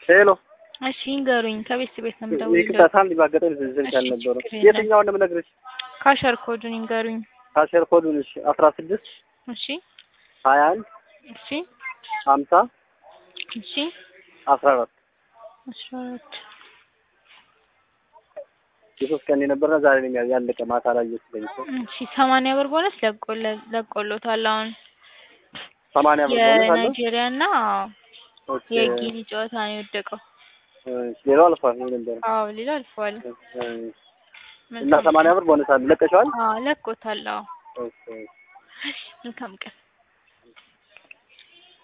ሄሎ እሺ ይንገሩኝ። ከቤት ቤት ነው ይቅርታ የምደውልልዎት። ሳንድ ባጋጠሚ ዝርዝር እሺ፣ ያልነበረው ችግር የለም። የትኛውን ነው የምነግርሽ? ካሸር ኮዱን ይንገሩኝ። ካሸር ኮዱን እሺ አስራ ስድስት እሺ ሀያ አንድ እሺ ሀምሳ እሺ አስራ አራት አስራ አራት የሶስት ቀን የነበረና ዛሬ ነው የሚያ- ያለቀ ማታ ላይ እየተገኘ እሺ ሰማንያ ብር ቦነስ ለቆለ- ለቆሎታል። አሁን ሰማንያ ብር ቦነስ አለው። የናይጄሪያ እና ኦኬ የጊኒ ጨዋታ ነው የወደቀው። እሺ፣ ሌላው አልፏል ነው ነበር አዎ ሌላ አልፈዋል። እና ሰማንያ ብር ቦነስ አለ። ለቀሽዋል? አዎ ለቆታል። አዎ ኦኬ መልካም ቀን